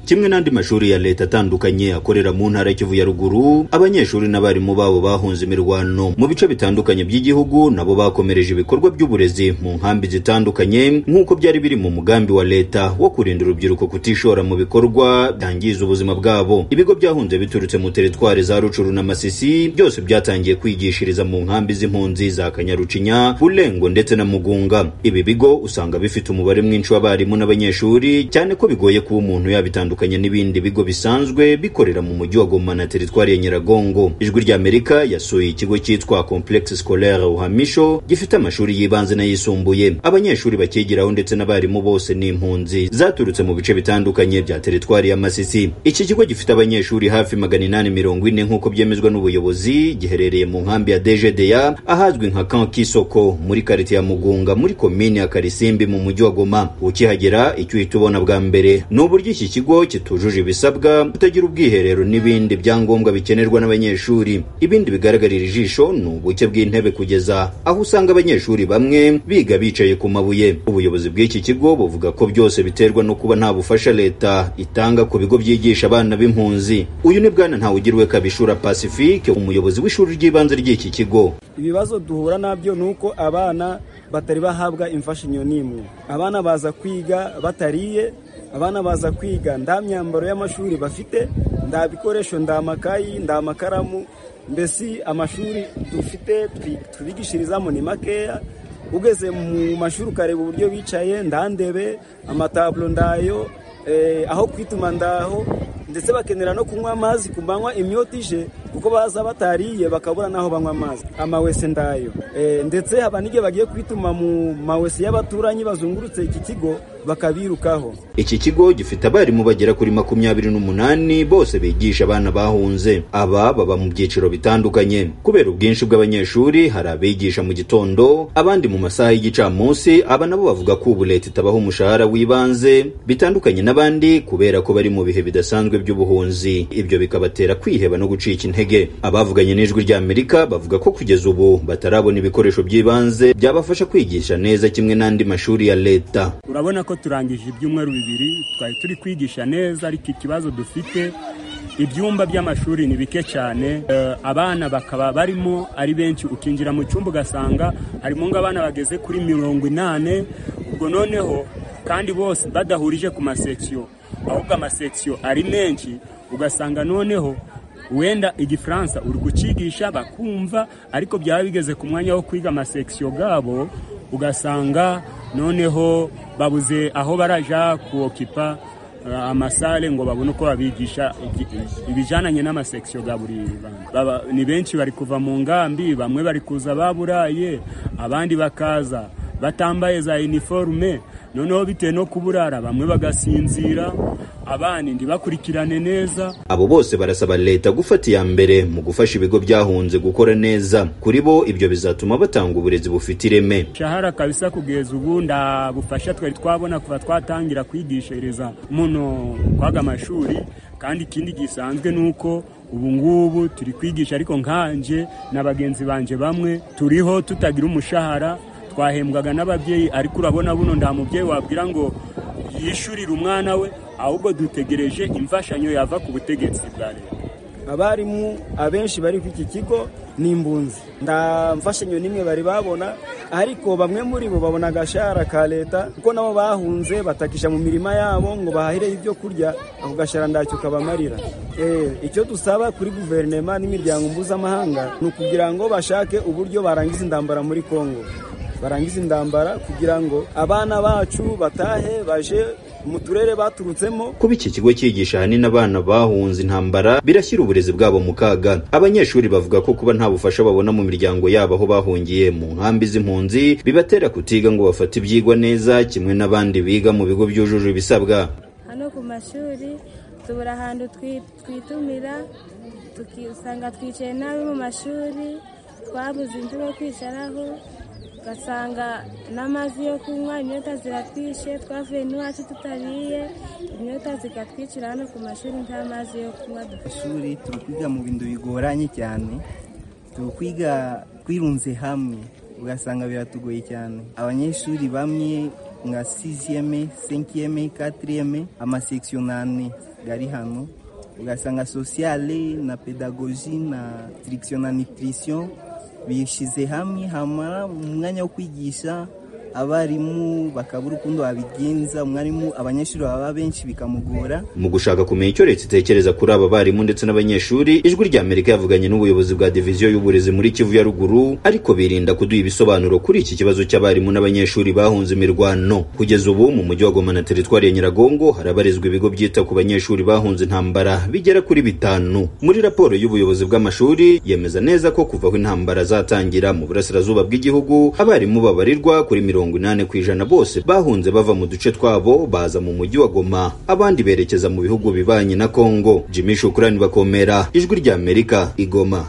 kimwe n'andi mashuri ya leta atandukanye akorera mu ntara Kivu ya ruguru abanyeshuri n'abarimu babo bahunze imirwano mu bice bitandukanye by'igihugu nabo bakomereje ibikorwa by'uburezi mu nkambi zitandukanye nk'uko byari biri mu mugambi wa leta wo kurinda urubyiruko kutishora mu bikorwa byangiza ubuzima bwabo ibigo byahunze biturutse mu teritwari za rucuru na masisi byose byatangiye kwigishiriza mu nkambi z'impunzi za kanyarucinya bulengo ndetse na mugunga ibi bigo usanga bifite umubare mwinshi w'abarimu n'abanyeshuri cyane ko bigoye kuba umuntu yabitandukanya n'ibindi bigo bisanzwe bikorera mu mujyi wa goma na teritwari ya nyiragongo ijwi ry'amerika yasuye ikigo cyitwa complexe scolaire uhamisho gifite amashuri y'ibanze n'ayisumbuye abanyeshuri bakigiraho ndetse n'abarimu bose ni impunzi zaturutse mu bice bitandukanye bya teritwari ya masisi iki kigo gifite abanyeshuri hafi magana inani mirongo ine nk'uko byemezwa n'ubuyobozi giherereye mu nkambi ya dgda ahazwi nka kan kisoko muri karite ya mugunga muri komini ya karisimbi mu mujyi wa goma ukihagera icyo uhita ubona bwa mbere ni uburyo iki kigo kitujuje ibisabwa kutagira ubwiherero n'ibindi byangombwa bikenerwa n'abanyeshuri ibindi bigaragarira ijisho ni ubuke bw'intebe kugeza aho usanga abanyeshuri bamwe biga bicaye ku mabuye ubuyobozi bw'iki kigo buvuga ko byose biterwa no kuba nta bufasha leta itanga ku bigo byigisha abana b'impunzi uyu ni bwana ntawugirwe kabishura pacifique umuyobozi w'ishuri ry'ibanze ry'iki kigo ibibazo duhura nabyo ni uko abana batari bahabwa imfashanyo n'imwe abana baza kwiga batariye abana baza kwiga nta myambaro y'amashuri bafite nta bikoresho nta makayi nta makaramu mbese amashuri dufite tubigishirizamo ni makeya ugeze mu mashuri ukareba uburyo bicaye nta ndebe amataburo ndayo aho kwituma ndaho ndetse bakenera no kunywa amazi ku manywa imyotije kuko baza batariye bakabura n'aho banywa amazi amawese ndayo ndetse haba n'igihe bagiye kwituma mu mawese y'abaturanyi bazungurutse iki kigo bakabirukaho iki kigo gifite abarimu bagera kuri makumyabiri n'umunani bose bigisha abana bahunze aba baba mu byiciro bitandukanye kubera ubwinshi bw'abanyeshuri hari abigisha mu gitondo abandi mu masaha y'igicamunsi aba nabo bavuga ko ubu leta itabaha umushahara w'ibanze bitandukanye n'abandi kubera ko bari mu bihe bidasanzwe by'ubuhunzi ibyo bikabatera kwiheba no gucika intege abavuganye n'ijwi ry'amerika bavuga ko kugeza ubu batarabona ibikoresho by'ibanze byabafasha kwigisha neza kimwe n'andi mashuri ya leta urabona ko turangije ibyumweru bibiri twari turi kwigisha neza ariko ikibazo dufite ibyumba by'amashuri ni bike cyane abana bakaba barimo ari benshi ukinjira mu cyumba ugasanga harimo nk'abana bageze kuri mirongo inani ubwo noneho kandi bose badahurije ku masekiyo ahubwo amasekiyo ari menshi ugasanga noneho wenda igifaransa uri gucigisha bakumva ariko byaba bigeze ku mwanya wo kwiga amasekiyo yabo ugasanga noneho babuze aho barajya kuwokipa amasale ngo babone uko babigisha ibijananye n'amasekiyo ga buri bana ni benshi bari kuva mu ngambi bamwe bari kuza baburaye abandi bakaza batambaye za iniforume noneho bitewe no kuburara bamwe bagasinzira abandi ntibakurikirane neza abo bose barasaba leta gufata iya mbere mu gufasha ibigo byahunze gukora neza kuri bo ibyo bizatuma batanga uburezi bufite ireme shahara kabisa kugeza ubu nda bufasha twari twabona kuva twatangira kwigishereza muno kwaga amashuri kandi ikindi gisanzwe ni uko ubu ngubu turi kwigisha ariko nkanje na bagenzi banjye bamwe turiho tutagira umushahara twahembwaga n'ababyeyi ariko urabona buno nta mubyeyi wabwira ngo yishyurire umwana we ahubwo dutegereje imfashanyo yava ku butegetsi bwa leta abarimu abenshi bari ku iki kigo ni impunzi nta mfashanyo n'imwe bari babona ariko bamwe muri bo babona agashahara ka leta kuko nabo bahunze batakisha mu mirima yabo ngo bahahireho ibyo kurya ako gashahara ntacyo kabamarira icyo dusaba kuri guverinoma n'imiryango mpuzamahanga ni ukugira ngo bashake uburyo barangiza intambara muri congo barangiza indambara kugira ngo abana bacu batahe baje mu turere baturutsemo kuba iki kigo cyigisha ahanini abana bahunze intambara birashyira uburezi bwabo mu kaga abanyeshuri bavuga ko kuba nta bufasha babona mu miryango yabo aho bahungiye mu nkambi z'impunzi bibatera kutiga ngo bafate ibyigwa neza kimwe n'abandi biga mu bigo byujuje ibisabwa hano ku mashuri tubura ahantu twitumira usanga twicaye nabi mu mashuri twabuze inzu yo kwicaraho ugasanga n'amazi yo kunywa inyota ziratwishe twavuye n'iwacu tutariye inyota zikatwicira hano ku mashuri nta mazi yo kunywa amashuri turi kwiga mu bintu bigoranye cyane turi kwiga twirunze hamwe ugasanga biratugoye cyane abanyeshuri bamwe nka siziyeme senkiyeme katiriyeme amasekisiyo n'ane gari hano ugasanga sosiyale na pedagoji na tirikisiyo na nitirisiyo bishyize hamwe hamara umwanya wo kwigisha abarimu bakabura ukundi babigenza umwarimu abanyeshuri baba benshi bikamugora mu gushaka kumenya icyo leta itekereza kuri aba barimu ndetse n'abanyeshuri ijwi rya amerika yavuganye n'ubuyobozi bwa diviziyo y'uburezi muri kivu ya ruguru ariko birinda kuduha ibisobanuro kuri iki kibazo cy'abarimu n'abanyeshuri bahunze imirwano kugeza ubu mu mujyi wa goma na teritwari ya nyiragongo harabarizwa ibigo byita ku banyeshuri bahunze intambara bigera kuri bitanu muri raporo y'ubuyobozi bw'amashuri yemeza neza ko kuva aho intambara zatangira mu burasirazuba bw'igihugu abarimu babarirwa kuri mirongo inani ku ijana bose bahunze bava mu duce twabo baza mu mujyi wa goma abandi berekeza mu bihugu bibanye na kongo jimmy shukurani bakomera ijwi rya amerika igoma